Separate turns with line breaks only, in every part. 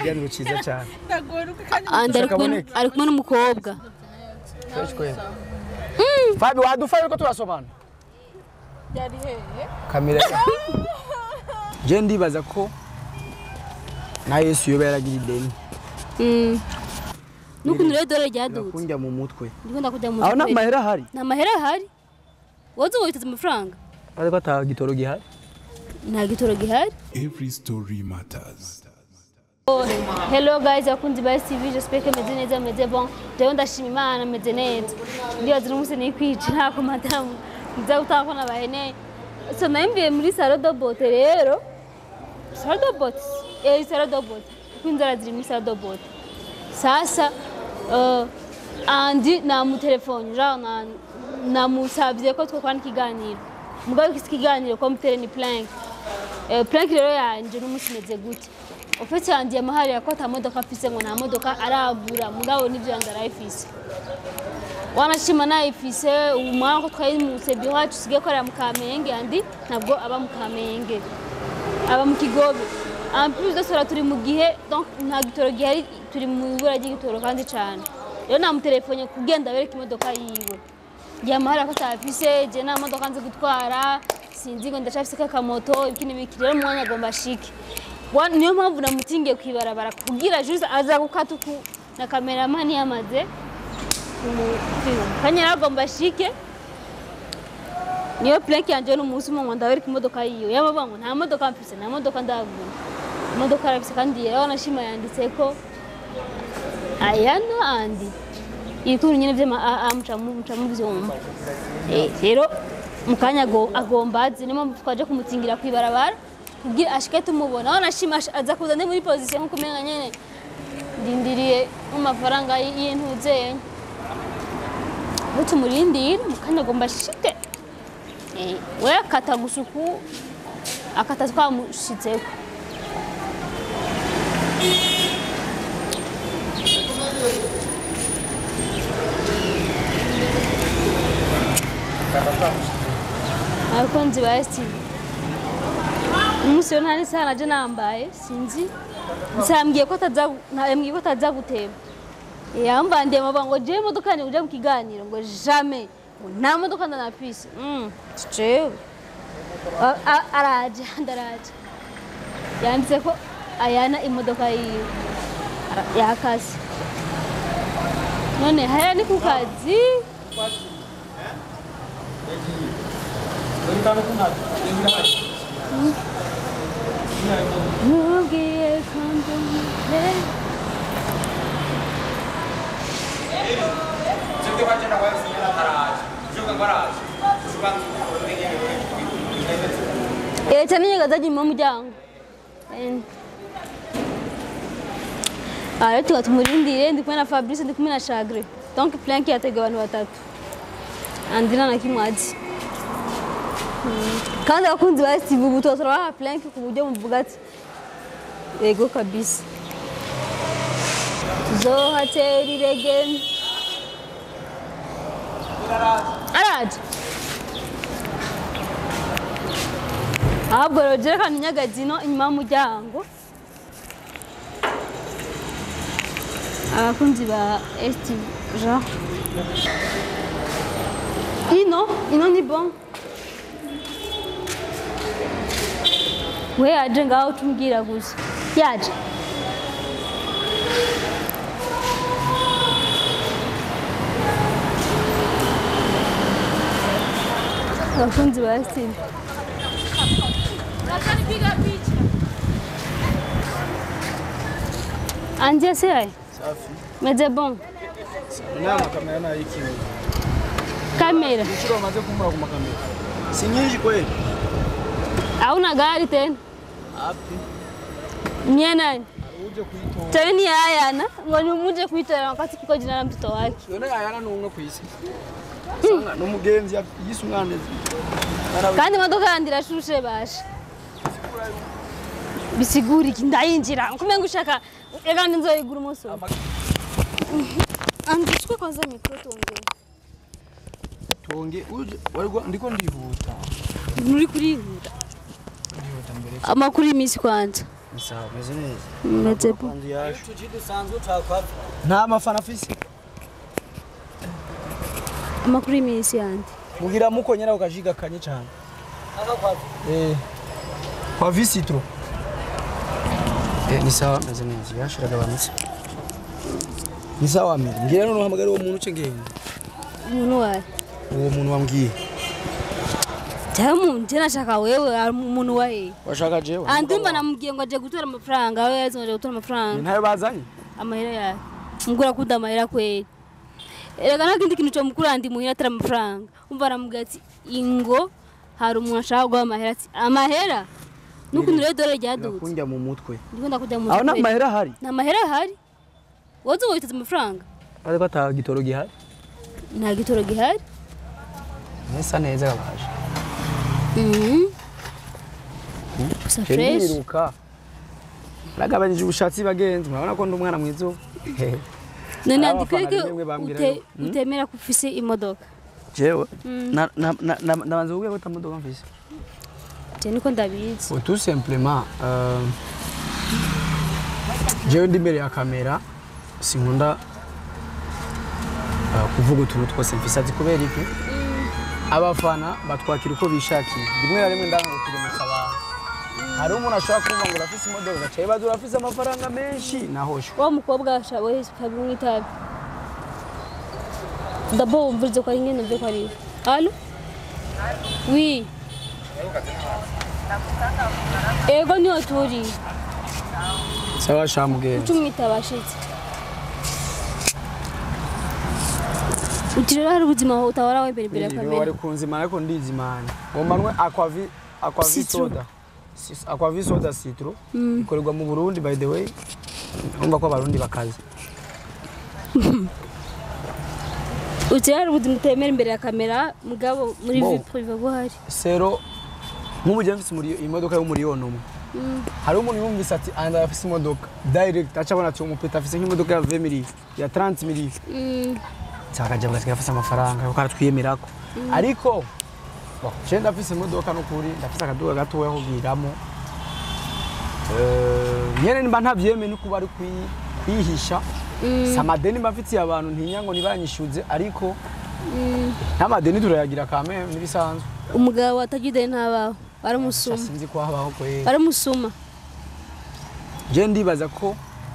ikiganiro cyiza cyane
andi ari kumwe
Kaboneka.
ari kumwe n'umukobwa
Fresh kweli. Fabi wadufasha ko turasomana
yari hehe
kamera je ndibaza ko na Yesu yoba yaragira ideni
Mm. n'ukuntu rero dore ryadutse
kunjya mu mutwe
ndiko ndakujya mu
aho nta
mutwe.
mahera ahari
nta mahera ahari wowe uba witeze amafaranga
ariko ata gitoro gihari
nta gitoro gihari
Every story matters.
hello guys abakunzi ba STV j'espère que meze neza meze bon jewe ndashima imana meze neza ndibaza uno munsi nikwica ntako madamu nza gutaha ko nabaheneye so nayimbiye muri salo do bote rero salo do bote eh salo do bote kuko inzara ziri muri salo do bote sasa uh, andi namutelefone genre na namusabye ko twokorana ikiganiro mugabo iki kiganiro ko mutere ni plank eh, plank rero yanje n'umunsi meze gute ofisi yanjye yamaharira ko ata modoka afise ngo nta modoka aragura mugabo n'ibyo yanjye arayifise wanashima nayifise umwana ko twayimutse bi wacu usigaye korera mu kamenge andi ntabwo aba mu kamenge aba mu kigobe en plus de cela turi mu gihe donc nta gitoro gihari turi mu ibura ry'igitoro kandi cyane rero namutelefone kugenda bereka imodoka yiwe yamahara ko atafise je nta modoka nzi gutwara sinzi ngo ndacafise kakamoto ibiki n'ibiki rero umwanya agomba ashike Wa- niyo mpamvu namutingiye kwibarabara kugira juste aza gukata uku na kameramani yamaze kumufilma kanya agomba ashike niyo plank yanje n'umunsi umwe ngo ndabereka imodoka yiyo yamavuga ngo nta modoka mfise nta modoka ndagura imodoka arafise kandi rero nashima yanditse ko ayano andi ibikuru nyine vy'ama aa muca muvyumva Eh, rero mu kanya ago- agomba azi niyo mpamvu twaje kumutingira kwibarabara kugira ashike tumubona aho nashima ash- aza kuza ndi muri position nkuko umenga nyene ndindiriye nk'amafaranga y- y'intuzenya aho tumurindira mu kanya agomba ashike Eh, we akata gusa uku akata twamushitseko abakunzi ba STV umunsi rero nta n'isaha naje nambaye sinzi gusa yambwiye ko ataza nta- yambwiye ko ataza gutema yambandiye amavuga ngo jewe imodoka yanjye uje mu kiganiro ngo jamais ngo nta modoka ndanafise Mm, jewe A- a- araje ndaraje yanditse ko ayana imodoka yiwe Ara- yakase none haya ni ku kazi Ntugiye kundumire Eh, cyane nyagazaji mu muryango. Eh. Ah, rero tuba tumurindire ndi kumwe na Fabrice ndi kumwe na Chagre. Donc plank yateguwe abantu batatu. Andina na Kimwaji. Mm. Kandi abakunzi ba Steve ubu tuba turabaha plank ku buryo muvuga ati yego kabisa. Tuzohatera irege. Araje. ahubwo rero jerekana inyagazino inyuma y'umuryango abakunzi ba esti jean ino ino ni bon we yaje ngaho tumbwira gusa yaje abakunzi ba esti anje se ai
safi
meze bon
inama kamera nayo ikiwe
kamera
inshuro bamaze kumbura ku makamera si nyinshi kweli
hauna gari tena
api
mie nani
uje kuyitora
tawe ni ayana ngo ni muje kuitora wakati kiko jina la mtoto wake
yone ayana ni umwe ku isi Usanga n'umugenzi yise umwana
kandi imodoka yandi irashushe basha bisigura iki ndayinjira kumenga ushaka ega nzoyigura umunsi umwe andishwe kwanza mikro tuongee
tuonge uje walikuwa ndiko ndihuta
nturi kurihuta
ndihuta mbere
amakuru y'iminsi kwanza
ni sawa meze neza
meze bo
kwanza yaje nta mafana afise
amakuru y'iminsi yandi
mugira mukonyera ukajiga kanye cyane eh kwa visitro eh ni sawa meze neza yashiraga bamitse ni sawa mire ngira none uhamagara uwo muntu cengenge
umuntu wawe
uwo muntu wambwiye
cyangwa umuntu njye nashaka wewe ari umuntu wahe
washaka jewe
andumva namubwiye ngo aje gutora amafaranga we yazi ngo aje gutora
Ni
amafaranga
ntayo bazanye
amahera yawe mugura akunda amahera kweli erega nta kindi kintu cyo mukuru andi muhira atari amafaranga umva aramubwira ati ingo hari umuntu ashaka guha amahera ati amahera n'ukuntu rero dore ryadutse
kunjya mu mutwe
ndikunda kujya mu
aho nta
kweli.
mahera ahari
nta mahera ahari wowe uzi ngo witeze amafaranga
ariko ata gitoro gihari
nta gitoro gihari
nesa neza gabaje
Mhm. gusa fresh
ndiruka nagabanyije ubushatsi bagenzi murabona ko ndi umwana mwiza ubu Hehe.
none
Hari
andikwiye
abafana
ko
rimwe bambwira
ute-
ngo, "Hmm?"
utemera ko ufise imodoka
jewe na- na- na- na- ndabanza kubwira ko atamodoka mfise
je niko ndabizi
Bon, tout simplement euh, jewe ndi imbere ya kamera sinkunda uh, kuvuga utuntu twose mfise ati kubera iki abafana batwakira uko bishakiye rimwe na rimwe ndanga kugemesa abantu hari umuntu ashobora kumva ngo urafise imodoka gaca yibaza urafise amafaranga menshi nahoshe
wa mukobwa ashaboye kabimwe itabi ndabo wumvirize ko ari ngene mve ko ari allo oui ego niho turi
sawa shamugenda
ucumwita bashitse uti rero hari ubuzima utahora imbere imbere ya
Niwe
kamera
wari kunzimana ariko ndizimana ngombanwe aquavi aquavi
Citro.
soda Sis- aquavi soda citro ikorerwa mu Burundi by the way urumva ko abarundi bakaze
uti rero hari ubuzima utemera imbere ya kamera mugabo muri
Bo.
vie prive buhari
sero nk'ubu njye mfise umuri- imodoka y'umuriyoni umwe hari umuntu yumvise ati anda afise imodoka direct aca abona ati umupeta afise nk'imodoka ya 20 miliyoni ya 30 miliyoni
Mm,
cyakaje bugasiga afise amafaranga kuko aratwiyemerako ariko bo, je ndafise imodoka n'ukuri ndafise akaduga gatoya ko kugiramo Eh, nyene nimba ntavyemeye no kuba ari kwi- kwihisha si amadeni mba mfitiye abantu ntinya ngo ntibanyishyuze ariko n'amadeni turayagira kame n'ibisanzwe
umugabo atagira ntabaho baramusuma
sinzi ko habaho kwera
baramusuma
je ndibaza ko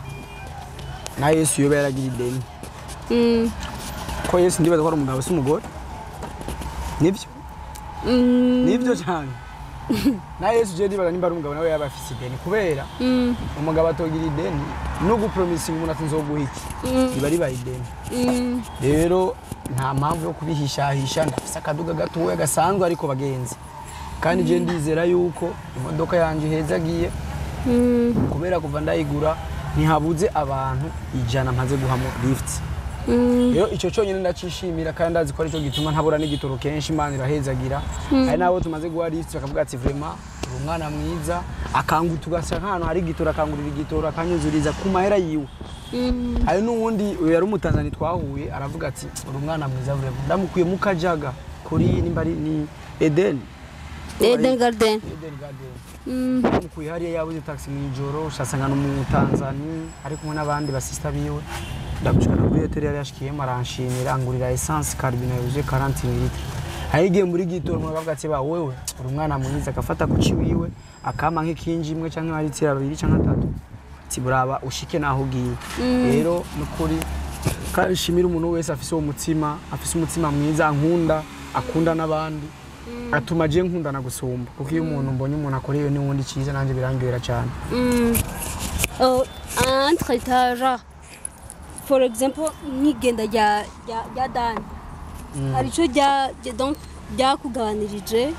na yesu yoba yaragira ideni
Mm,
ko yesu ndibaza ko ari umugabo si umugore nibyo
mm,
nibyo cyane na yesu je ndibaza nimba ari umugabo nawe yaba afise ideni kubera
mm,
umugabo atogira ideni no gupromisinga umuntu ati nzoguha iki
Mm.
riba ribaye ideni
mm.
rero nta mpamvu yo kubihishahisha ndafise akaduga gatoya gasanzwe ariko bagenzi kandi je ndizera yuko imodoka yanjye hezagiye
Mm,
kubera kuva ndayigura ntihabuze abantu ijana mpaze guhamo lift
mm,
rero icyo cyonyine ndacishimira kandi ndazi ko aricyo gituma ntabura n'igitoro kenshi imana irahezagira hari n'abo tumaze guha lift bakavuga ati vrema uri umwana mwiza akanguta ugasa nk'ahantu hari igitoro akangurira igitoro akanyuzuriza ku mahera yiwe
mm.
hari n'uwundi uyu yari umutanzani twahuye aravuga ati uri umwana mwiza vrema ndamukuye mu kajaga kuri nimba ari ni edeni
Eden Garden
edeni garden
Mm,
mukuye hariya yabuze taxi mu ijoro ushasanga n'umutanzani ari kumwe n'abandi basista biwe ndagushikana kuri hoteli yari yashikiyemo aranshimira angurira essence carbine yuje 40 ml ayigiye muri gitoro umuntu akavuga ati ba wewe uri umwana mwiza agafata kuci wiwe akama nk'ikinji imwe canke maritira babiri canke atatu ati buraba ushike naho ugiye rero nukuri kandi nshimira umuntu wese afise uwo mutima afise umutima mwiza ankunda akunda n'abandi atuma je nkundana gusumba kuko iyo umuntu mbonye umuntu akorewe n'uwundi cyiza nanjye birangirira cyane
mm. Oh, entre etaja for example nk'igenda rya rya- rya dani hari icyo rya rya- donc ryakugabanirije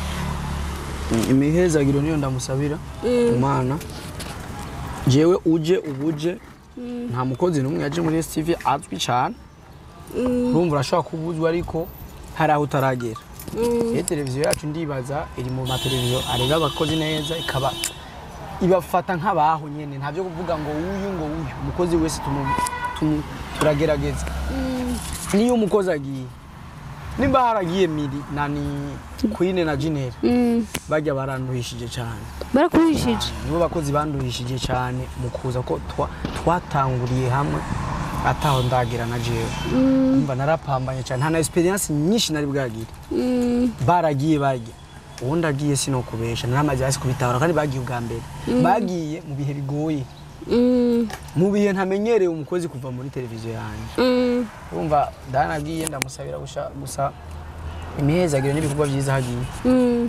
imihezagiro niyo ndamusabira umwana jewe uje ubuje nta mukozi n'umwe yaje muri STV azwi cyane urumva urashobora kuba uzwi ariko hari aho utaragera iyo televiziyo yacu ndibaza iri mu mateleviziyo areba abakozi neza ikaba ibafata nk'abaho nyine nta byo kuvuga ngo uyu ngo uyu umukozi wese tumu- tumu- turagerageza niyo umukozi agiye nimba haragiye miri nani queen na jineri
Mm.
bajya baranduhishije cyane
barakuhishije
nibo bakozi banduhishije cyane mu kuza ko twa- twatanguriye hamwe ataho ndagira na jewe umva narapambanye cyane nta na experience nyinshi nari bwagire
Mm.
baragiye bajya ubundi agiye sinokubesha naramaze hasi kubitahura kandi bagiye ubwa mbere bagiye mu bihe bigoye
Mm.
mu bihe ntamenyereye umukozi kuva muri televiziyo yanjye
Mm.
urumva danagiye ndamusabira gusa gusa imihezagiro n'ibikorwa byiza hagiye
Mm.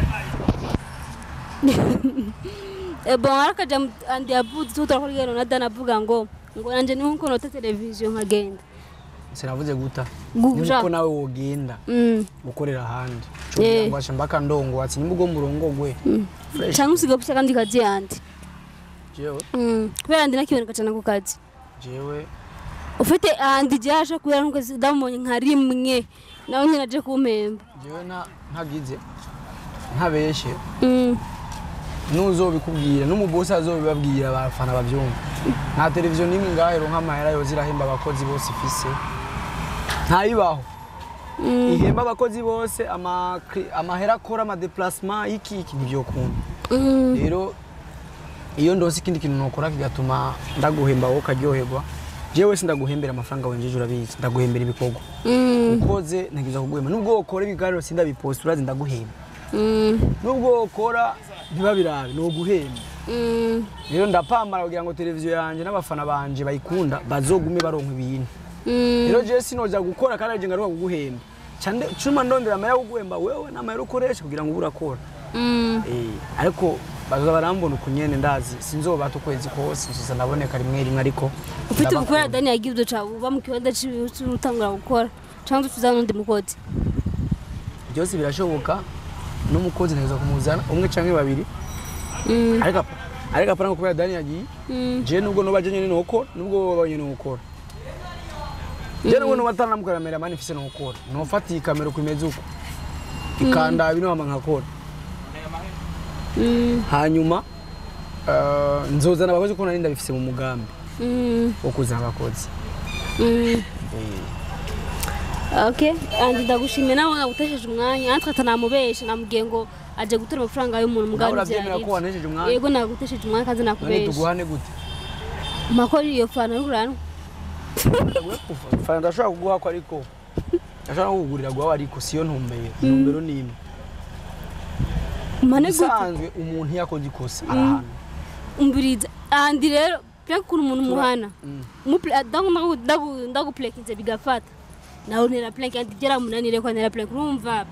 Eh, bon arakaja andi yavuze tutakora rero na dana avuga ngo ngo nanje niho nko nota televiziyo nkagenda
sinavuze guta
Guja.
niko nawe wogenda
Mm.
gukorera ahandi
Eh.
cugira ngo ashambaka ndongo watsi nimba ugomba urongogwe fresh
cyangwa usiga gushaka kandi kazi yandi
jewe
Mm. kubera ndi nakiboneka cyane ku kazi
jewe
ufite ahandi ryaje kubera nuko ndamubonye nka rimwe nawe nyine aje kumpemba
jewe nta ntagize ntabeshe
Mm.
n'uzobikubwira n'umubosi azobibabwira abafana babyumva nta televiziyo n'imwe ngaho ironka amahera yoza irahemba abakozi bose ifise ntayibaho ihemba abakozi bose ama- amahera akora amadeplacement iki iki ntibyokunda
Mm.
rero iyo ndose ikindi kintu nokora kigatuma ndaguhemba wowe ukaryoherwa jewe sindaguhembera amafaranga wenjeje urabizi ndaguhembera ibikorwa
Mm.
ukoze ntegereza kuguhemba nubwo wokora ibiganiro sindabiposta urazi ndaguhemba
Mm.
nubwo wokora ntibabirabe ni uguhemba
Mm.
rero ndapambara kugira ngo televiziyo yanjye n'abafana banje bayikunda bazogume baronka ibintu
Mm.
rero jewe sinoja gukora kandi arije ngaruka kuguhemba Cande- cuma ndondera amahera yo kuguhemba wewe n'amahera ukoresha kugira ngo ube urakora
Mm.
Eh, ariko baza barambona uku nyene ndazi sinzobata ukwezi kose nzoza ndaboneka rimwe rimwe ariko
ufite
ndabakunda.
gukora dani yagiye ibyo cawe uba mu kibanza cy'utangura gukora cyangwa tuza n'undi mukozi
byose birashoboka n'umukozi ntegereza kumuzana umwe canke babiri
Mm.
ariko apa- ariko apana ngo kubera dani yagiye
Mm.
je nubwo noba je nyene nokora nubwo wowe babanye nokora je nubwo noba atanamukorera mani mfise nokora nofata iyi kamera uko imeze uko ikandaba ino hama nkakora
Mm.
hanyuma eh, nzozana abakozi kuko nari ndabifise mu mugambi
Mm.
wo kuzana abakozi
Mm.
Eh,
okay andi ndagushimiye nawe nagutesheje umwanya natwe atanamubesha namubwiye ngo aje gutora amafaranga y'umuntu
nawe
mugabo
uravyemera ko wanesheje umwanya
yego nagutesheje umwanya kandi
none
nakubesha
tuguhane gute
makoro iyo fana y'uranwa
fana ndashobora kuguha ko ariko ndashobora no kukugurira guhawe ariko siyo ntumbero intumbero ni imwe
mane gute
bisanzwe umuntu iyo akoze ikosa arahana
umbiriza andi rero pya kuntu umuntu muhana
Mm.
ndagupulekinze bigafata nawe ntera pulenke andi byaramunanire ko ntera pulenke urumva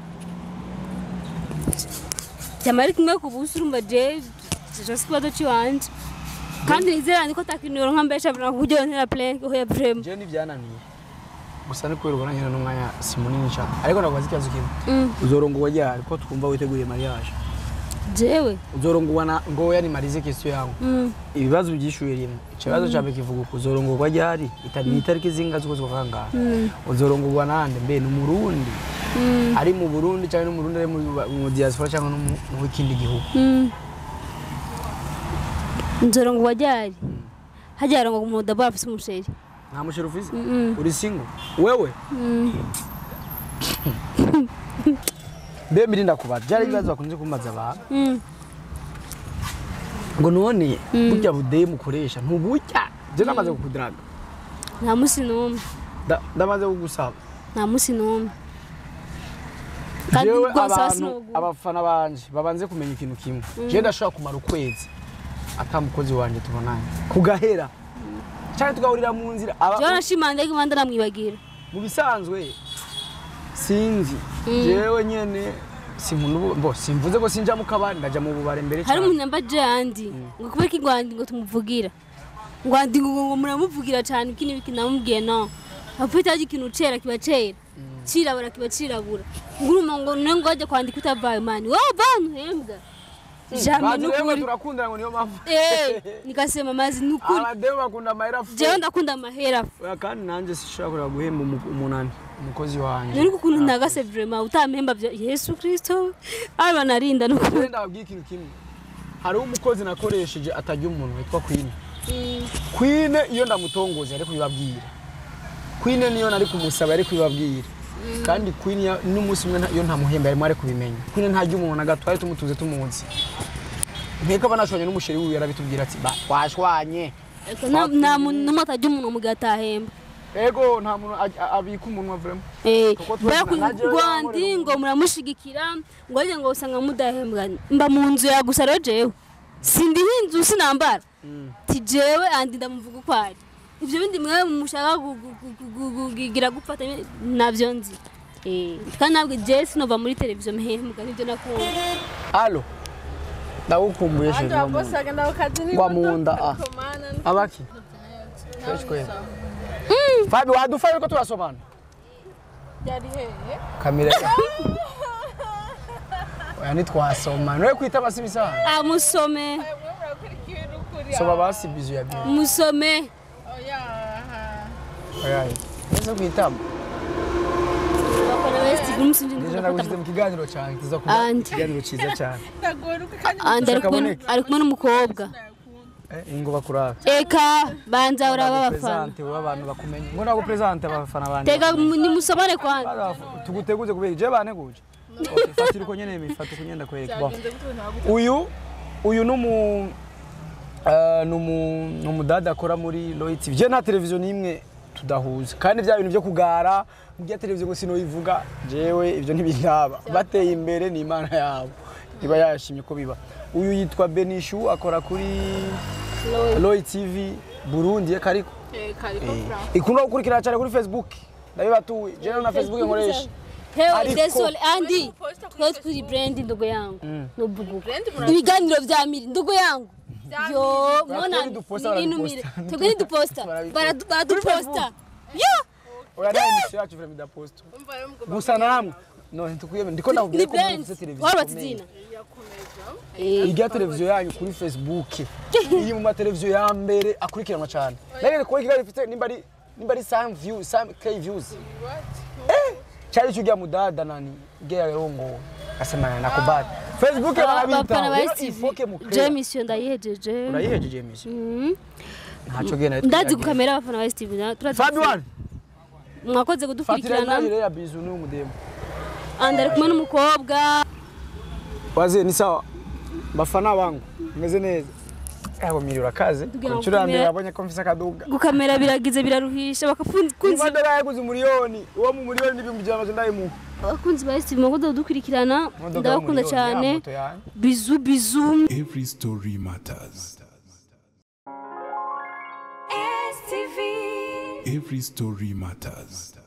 cyama ari kimwe ku busa urumva je jose ikibazo cy'iwanje kandi nizera niko takintu yoronka mbesha bra kuburyo ntera pulenke oya vrema
jewe ntibyananiye gusa ni kubera ubona nyine n'umwanya si munini cyane ariko ndakubaza ikibazo kimwe
Mm.
uzorongowa ryari ko twumva witeguriye mariage
jewe
uzorongowa na ngoya ni marize question yangu
Mm.
ibibazo byishuye rimwe ikibazo cya mbere kivuga uko uzorongorwa ryari itari ni itariki zinga z'ukwezi kwa kangahe
Mm.
uzorongorwa nande mbe ni umurundi
Mm.
ari mu burundi cyangwa n'umurundi ari mu- mu diaspora cyangwa no mu mu kindi gihugu
Mm. nzoro ngo wajyari hajyara ngo umuntu dabo afise umusheri
nta musheri ufise
Mm.
uri single wewe
Mm.
mbe mbiri ndakubaza byari ibibazo bakunze kumbaza abantu
Mm.
ngo none burya budeyi mukoresha ntuburya je namaze kukudaraga
nta musi n'umwe
Da- ndamaze kugusaba
nta musi n'umwe kandi
jewe
rwose hasi
abantu
n'ubu
abafana banje babanze kumenya ikintu kimwe jewe ndashobora kumara ukwezi ata mukozi wanje tubonanye kugahera cyane tugahurira mu nzira aba-
jewe nashimanze ko impande namwibagira
mu bisanzwe sinzi jewe nyene sinkunda ubu- bo simvuze ko sinja mu kabari ndaja mu bubare mbere
hari
cyane
umuntu yambaje yandi ngo kubera ko ingwandi ngo tumuvugira ngwandi ngo ngo muramuvugira cyane iki n'ibiki namubwiye no afite aje ikintu cera kiba cera cirabura kiba cirabura ngo urumva ngo ne ngo ajya kwandika utavaye mani wowe bantu hembwa jamwe
bazi rero
n'ukuri
turakundana ngo niyo mpamvu
eh nikasema amazi n'ukuri
abademu bakunda amahera fu
jewe ndakunda amahera
oya kandi nanjye sishobora kureba guhemba umu- umunani umukozi wanje
nuri ukuntu ntagase vrema utampemba bya yesu kristo aba narinda n'ukuri
Jewe ndababwiye ikintu kimwe hariho umukozi nakoresheje atajya umuntu witwa kwine kwine iyo ndamutongoza ari kubibabwira kwine niyo nari kumusaba ari kubibabwira kandi queen ya- n'umunsi umwe nta- iyo ntamuhemba yarimo ari kubimenya queen ntajya umuntu na gato twari tumutuze tumuzi nkeka banashwanye n'umusheri wiwe yarabitubwira ati "Ba, twashwanye
Eko, nta nta muntu n'umwe atajya umuntu mu gihe atahemba
ego nta muntu aj- a- abika umunwa vraiment
Eh,
Kuko twese
mbega
na- na jewe
rwandi
yankorera
ngo muramushigikira ngo ariko ngo usanga mudahembwa mba mu nzu ya gusa rero jewe sindiho inzu sinambara ti jewe andi ndamuvuga uko ari ibyo bindi mwe mushaka gu- gu- gu- gu- gu- kugira gufata nabyo nzi Eh, kandi ntabwo jewe sinova muri televiziyo mpembwa nibyo nakunda
alo ndagukumbuye
Anje
sheri wa
wabose
munda
agenda kukazi
Ngwa mu nda, ah.
Komana
abaki Fresh kweli Fabi wadufaye ko turasomana
yari hehe
kamera oya ntitwasomana noye kwita amasibi sana
ah musome
mwe murakurikiye n'ukuri
soma basi bizu ya bizu
musome
oya
oya neza kwitama
bakora west umusinzi
Nije
ndikunda
nagushyize
gufata
mu kiganiro cyane kiza kuba
Andi.
ikiganiro cyiza cyane
ndagoruka kandi
andi ari kumwe
Kaboneka.
ari kumwe n'umukobwa
Eh, ingo bakurara
eka banza uraba abafana
Presente wowe abantu bakumenye ngo nago presente abafana bandi
tega nimusomane kwanza
Barafu- tuguteguze kubera je banteguje Okay, fatira uko nyene mifata uko nyenda kwereka bon uyu uyu numu uh, numu numudada akora muri Roy TV je nta televiziyo nimwe tudahuza kandi bya bintu byo kugara bya televiziyo ngo sinoyivuga jewe ibyo ntibindaba bateye imbere ni imana yabo iba yashimye ko biba uyu yitwa Benishu akora kuri Roy TV Burundi kariko
Eh, kariko fra
ikunda gukurikirana cyane kuri Facebook ndabibatuye jewe na Facebook nkoresha
hewe
Ariko-
desole andi
Posta kuri
twese turi brand ndugu yangu nubuguka
Brand mura-
ibiganiro vya miri ndugu yangu
Vya
yo
Miri.
mona
Twebwe ntiduposta,
ninumire
baraduposta.
twebwe ntiduposta
Barabiposta.
Baradu- baraduposta yo
oya nta emission yacu vraiment idaposta
umva rero mugomba
gusa namwe no ntikwiye ndiko
ni
ndakubwira ko
brand
mufite televiziyo
warubatse
ikomeye.
izina
yakomeza
irya televiziyo yanyu kuri facebook iri mu mateleviziyo ya mbere akurikiranwa cyane nawe ko kigali ifite nimba ari nimba ari sam view sam k views eh cyari cyo mudada nani gaya rongo asemana na kubata facebook
abafana
barabita
ba
rero
stv
ifoke mu
je mission ndayihejeje
urayihejeje emission
Mhm.
ntacyo gena
ndazi gukamera abafana ba stv na- turazi
Fabi one
mwakoze
fatira
kudukurikirana
nayo ya bizu ni umudemo
andi ari kumwe n'umukobwa
waze ni sawa bafana bangu meze neza yabo miri urakaze
Tugira ngo
inshuro ya mbere
kumera-
yabonye ko mfise akaduga
gukamera biragize biraruhisha bakakunzi
imodoka yaguze umuriyoni uwo mu muriyoni n'ibihumbi ijana na ndayimuha
abakunzi ba stv mwakoze kudukurikirana
Imodoka
ndabakunda
y'umuriyoni,
cyane
ya moto yanjye.
bizu bizu
Every story matters. Every story matters.